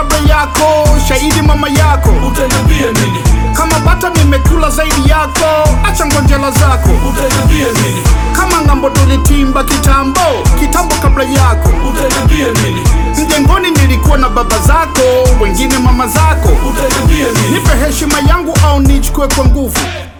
kabla yako, shahidi mama yako. utaniambia nini Kama bata nimekula zaidi yako, acha ngonjela zako. utaniambia nini Kama ng'ambo tulitimba kitambo, kitambo kabla yako. utaniambia nini Mjengoni nilikuwa na baba zako, wengine mama zako. utaniambia nini Nipe heshima yangu au nichukue kwa nguvu.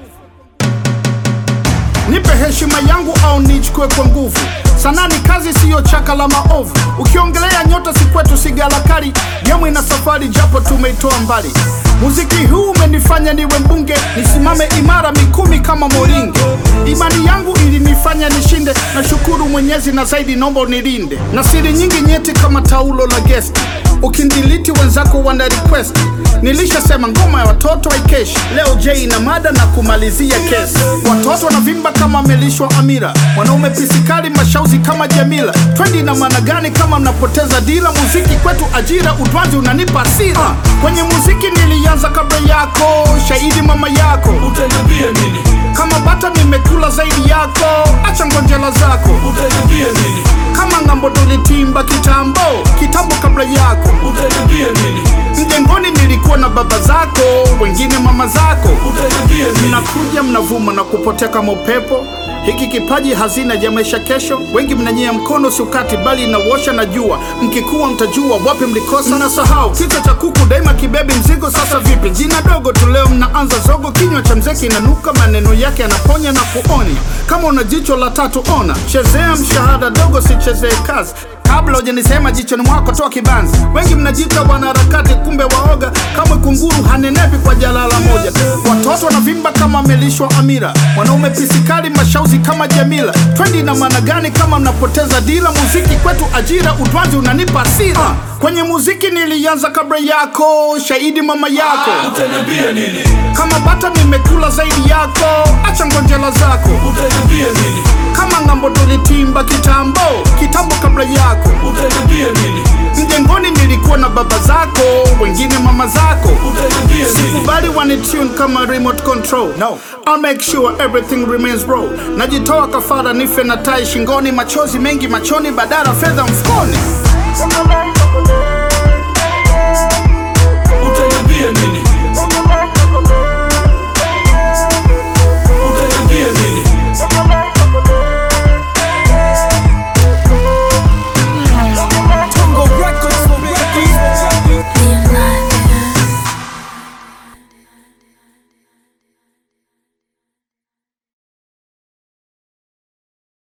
Nipe heshima yangu au nichukue kwa nguvu. Sanaa ni kazi, siyo chaka la maovu. Ukiongelea nyota si kwetu, si galakari. Gemu ina safari, japo tumeitoa mbali. Muziki huu umenifanya niwe mbunge, nisimame imara mikumi kama moringe. Imani yangu ilinifanya nishinde, nashukuru Mwenyezi na zaidi naomba unilinde na siri nyingi nyeti kama taulo la guest. Ukindiliti wenzako wana request. Nilishasema ngoma ya watoto haikeshi. Leo J na mada na kumalizia kesi. Watoto wanavimba kama amelishwa Amira, wanaume pisikali mashauzi kama Jamila. Twendi na maana gani kama mnapoteza dila? Muziki kwetu ajira, utwanzi unanipa hasira. Kwenye muziki nilianza kabla yako, shahidi mama yako. utaniambia nini Kama bata nimekula zaidi yako, acha ngonjela zako. utaniambia nini Kama ng'ambo tulitimba kitambo, kitambo kabla yako. utaniambia nini Mjengoni nilikuwa na baba zako, wengine mama zako. utaniambia nini Mnakuja mnavuma na kupotea kama upepo. Hiki kipaji hazina ya maisha kesho. Wengi mnanyea mkono siukati, bali inawosha na jua. Mkikuwa mtajua wapi mlikosa na sahau. Kichwa cha kuku daima kibebi mzigo. Sasa vipi? Jina dogo tu leo mnaanza zogo. Kinywa cha mzee kinanuka, maneno yake yanaponya na kuonya. Kama una jicho la tatu ona, chezea mshahada dogo, sichezee kazi kabla hujanisema jichoni mwako toa kibanzi. Wengi mnajiita wanaharakati, kumbe waoga. Kama kunguru hanenepi kwa jalala moja. Watoto wanavimba kama amelishwa Amira, wanaume pisikali mashauzi kama Jamila. Twendi na maana gani kama mnapoteza dila? Muziki kwetu ajira, utwanzi unanipa hasira. Kwenye muziki nilianza kabla yako, shahidi mama yako. utaniambia nini Kama bata nimekula zaidi yako, acha ngonjela zako. utaniambia nini Kama ng'ambo tulitimba kitambo, kitambo kabla yako. utaniambia nini Mjengoni nilikuwa na baba zako, wengine mama zako. utaniambia nini Kubali wanitune kama remote control. No. I'll make sure everything remains raw. Najitoa kafara nife na tai shingoni, machozi mengi machoni, badala fedha mfukoni. utaniambia nini